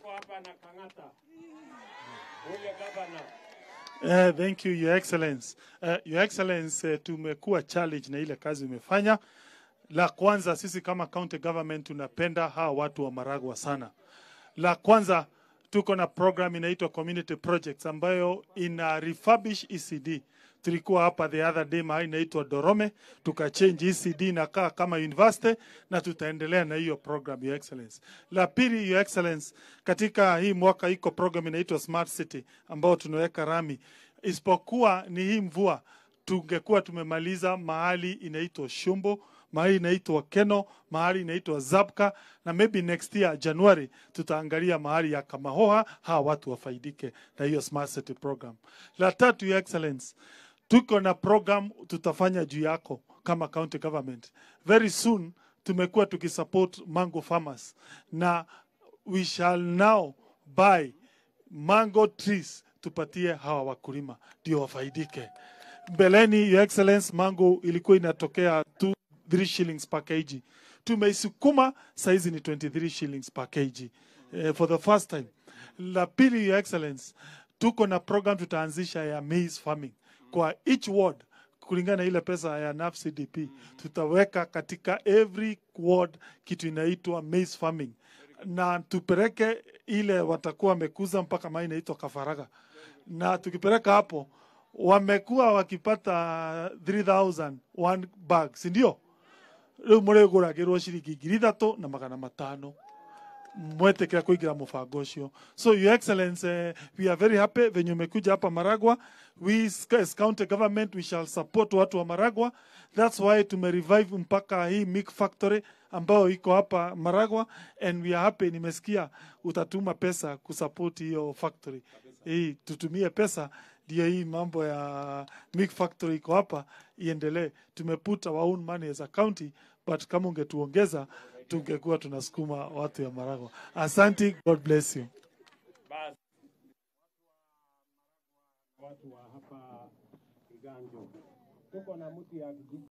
tuko hapa na Kang'ata, ule gavana. Uh, thank you, Your Excellence. Uh, Your Excellence, uh, tumekuwa challenge na ile kazi umefanya. La kwanza, sisi kama county government tunapenda hawa watu wa Maragwa sana. La kwanza, tuko na program inaitwa community projects ambayo ina refurbish ECD. Tulikuwa hapa the other day mahali inaitwa Dorome, tukachange ECD inakaa kama university na tutaendelea na hiyo program, Your Excellence. La pili, Your Excellence, katika hii mwaka iko program inaitwa Smart City ambao tunaweka rami, isipokuwa ni hii mvua tungekuwa tumemaliza mahali inaitwa Shumbo, mahali inaitwa Keno, mahali inaitwa Zabka na maybe next year January tutaangalia mahali ya Kamahoha, hawa watu wafaidike na hiyo smart city program. La tatu, Your Excellence, tuko na program tutafanya juu yako kama county government. Very soon tumekuwa tukisupport mango farmers na we shall now buy mango trees tupatie hawa wakulima ndio wafaidike. Mbeleni, Your Excellence, mango ilikuwa inatokea 2 3 shillings per kg. Tumeisukuma saizi ni 23 shillings per kg eh, for the first time. La pili, Your Excellence, tuko na program tutaanzisha ya maize farming kwa each ward kulingana na ile pesa ya NAF CDP tutaweka katika every ward kitu inaitwa maize farming na tupeleke ile watakuwa wamekuza mpaka mai inaitwa Kafaraga, na tukipeleka hapo wamekuwa wakipata 3000 one bag, si ndio? Riu mureguragirwo ciringi ngiri ithatu na magana matano mwetekera kuingira mubango ucio so your excellence uh, we are very happy venye umekuja hapa maragwa we as county government we shall support watu wa maragwa that's why tumerevive mpaka hii milk factory ambayo iko hapa maragwa and we are happy nimesikia utatuma pesa kusupport hiyo factory hii tutumie pesa ndio hii mambo ya milk factory iko hapa iendelee tumeput our own money as a county but kama ungetuongeza tungekuwa tunasukuma watu ya Maragwa. Asante, God bless you. Basi watu wa hapa Kiganjo, tuko na mtu ya kijiji